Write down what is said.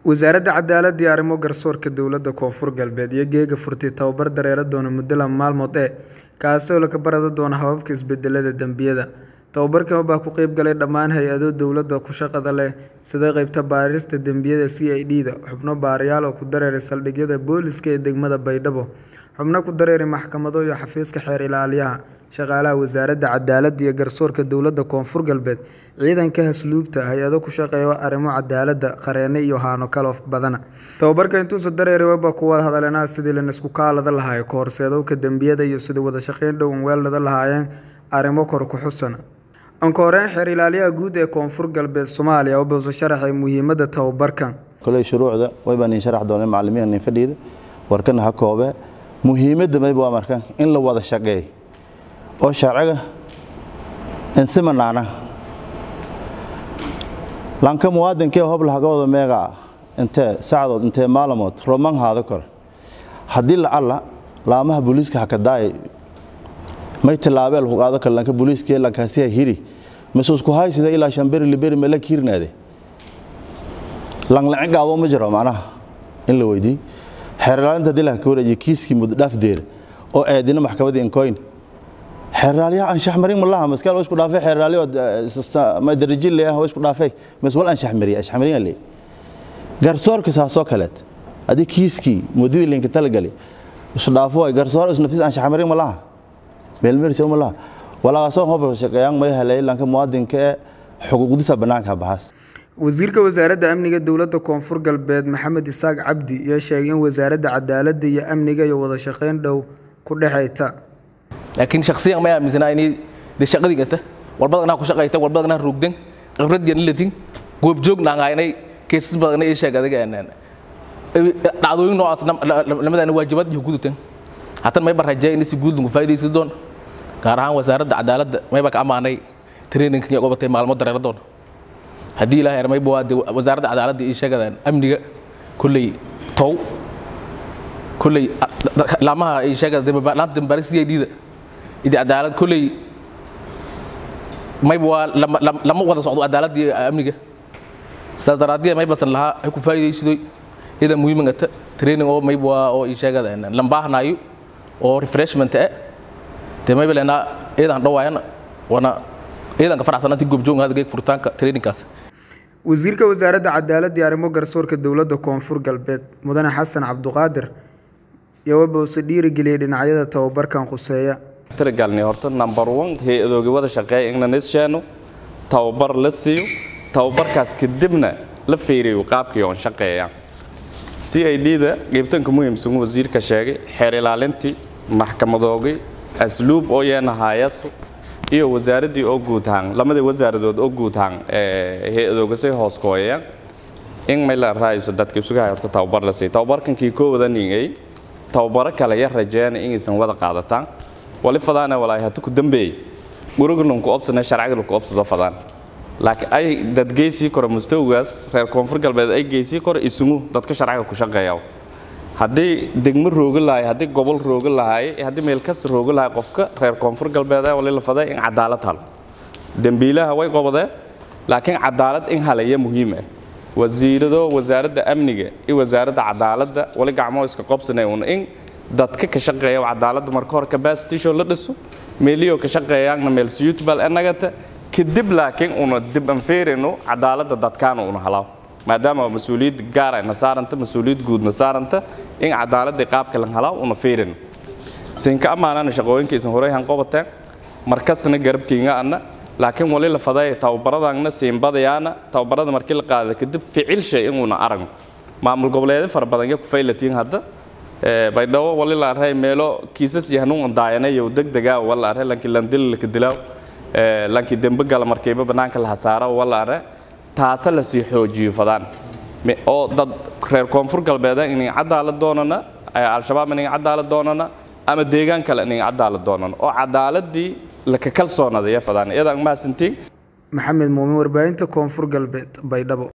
wasaaradda cadaaladda iyo arrimo garsoorka dowladda koonfur galbeed iyo geega furtay tababar dareero doona muddo laba maalmood ee kaasi oo laga barada doona hababka isbedelada dembiyada tababarkan baa ku qeyb galay dhammaan hay-ado dowladda ku shaqada leh sida qeybta baarista dembiyada c i d da xubno baarayaal oo ku dareeray saldhigyada booliska ee degmada baydhabo xubno ku dareeray maxkamado iyo xafiiska xeer ilaaliyaha shaqaalaha wasaaradda cadaaladda iyo garsoorka dowladda koonfur galbeed ciidanka hasluubta hay-ado ku shaqeeya arrimo cadaaladda qareene iyo haano kalo badana tababarka intuusa dareeray waba ku wada hadaleenaha sidii lanisku kaalada lahaay ka horseedowka dembiyada iyo sidii wada shaqeyn dhowan weellada lahaayeen arrimo kor ku xusan anka horeyn xeer ilaaliyaha guud ee koonfur galbeed soomaaliya oo buusa sharaxay muhiimadda tababarkan koley shuruucda waybaa nin sharax doonay macallimiin nin fadhiida warkana ha koobe muhiimadda mayba waa marka in la wada shaqeey oo sharciga insimanaana lanka muwaadinkee hob lahaga wada meegaa intee sacdood intee maalamood roman haada kor haddii lacalla laamaha booliiska hakadaay may tilaabeel hugaado kale lanka booliiskee lankaasiha hiri masuusku haysida ilaa shamberi liberi mela kiirnaade langlacin gaabo ma jiro macnaha in la weydii xeerlaalinta haddii laha ka wareejiye kiiskii muddodhaaf deer oo eedina maxkamadii inkoyn xeeraalyaha anshax marin malaha maskaal waa isku dhaafay xeeraalyo ma darajile ah waa isku dhaafay mas wal anshax mariya anshax marin le garsoorka saasoo kaleet haddii kiiskii muddadii linka talagali isu dhaafo way garsoor is nafis anshax marin malaha meelmeris malaha walaasoo hoba shaqeeyaan may helay lanka muwaadinka ee xuquuqdiisa bannaanka baxaas wasiirka wasaaradda amniga dowladda koonfur galbeed maxamed isaaq cabdi ayaa sheegay in wasaaradda cadaaladda iyo amniga iyo wada shaqeyn dhow ku dhexayta laakiin shakhsiyan ma aaminsanaa inay de shaqadii gata walbadana ku shaqayta walbadana rugdan khibradiyan ilatin goobjoogna inay keesas badan ay sheeg adiga dhacdooyin noocaas lamadana waajibaad iyo gudutan hatan mayba rajee in si guud lagu faa'iidaysan doon gaar ahaan wasaaradda cadaaladda mayba ka ammaanay traininka iyo qabatay maalmo dareero doon haddii ilaahay ermayba waa de wasaaradda cadaaladda iyo sheegadaan amniga kulley tow kulley laamaha ay sheegada laanta dambaari c i d da idi cadaalad kulley mayba waa lama wada socdo cadaaladda iyo amniga sidaas daraaddiya maybasan lahaa ay ku faa'iidaysidoy ida muhiimangata training oo mayba waa oo ii sheegada lambaahnaayo oo refreshment eh dee mayba leenaa iyadan dhawaayana wana iyadanka faraxsanantii goobjooga hadda geeg furitaanka trainingkaas wasiirka wasaaradda cadaaladda iyo arrimo garsoorka dowladda koonfur galbeed mudane xasan cabduqaadir iyo wabause dhiirigeliyey dhinacyada tababarkan khuseeya tiragalnay horta number one hay-adooga wada shaqeeya in la nisheeno tababar la siiyo tababarkaas kadibna la fiiriyo qaabkii oon shaqeeya c i d da qeybtanka muhiimsan wasiirka sheegay xeer ilaalintii maxkamadoogii asluub oo yeenahaayasu iyo wasaaraddii oo guudhaan lamadii wasaaradood oo guudhaan hay-adoogasay hoos kooyaya in may la raayso dadka isugahay horta tababar la siiyo tababarkankii koo wada ningay tababaro kale ya rajeena inaysan wada qaadataan wali fadaana walaahi hatu ku dambeeyey guriganunku obsana sharciga ku obsado fadaan laakiin ay dad geysii koro mustawgaas reer koonfur galbeed ay geysii koro isugu dadka sharciga ku shaqeeya haddii degmo rooga lahay haddii gobol rooga lahay haddii meel kasta rooga lahay qofka reer koonfur galbeed wali la faday in cadaalad halo dembiilaha way qobadeen laakiin cadaalad in halaya muhiim ah wasiirado wasaaradda amniga iyo wasaaradda cadaaladda wali gacmoo iska qobsanay un in dadka ka shaqeeya cadaaladda marka hore capacitisho la dhiso meeliyoo ka shaqeeyaanna meel suitable enagata kadib laakiin una dib anfeerino cadaaladda dadkaana una halaaw maadaama mas-uuliyad gaar ayna saaranta mas-uuliyad guudna saaranta in cadaaladda qaabka lan halaaw una feerino siinka ammaanana shaqooyinkaysan horeyhan qobateen markastana garabkiinga anna laakiin wali la faday tababaradana siinbadayaana tababarada markii la qaada kadib ficil shay inuuna aragno maamul goboleedyo fara badan ya ku faylatiin hadda baydhabo wali la array meelo kiisas iyo hanuun daayanayo degdegaa wala array lankii landil laka dilaaw lankii dembe gala markiiba bannaanka la hasaaro wala array taasa la sii xoojiyo fadaan oo dad reer koonfur galbeeda inay cadaalad doonana al-shabaab inay cadaalad doonana ama deegaan kale inay cadaalad doonana oo cadaaladii laka kalsoonadaya fadaan iyadaan mahadsantiin maxamed muumin warbaahinta koonfur galbeed baydhabo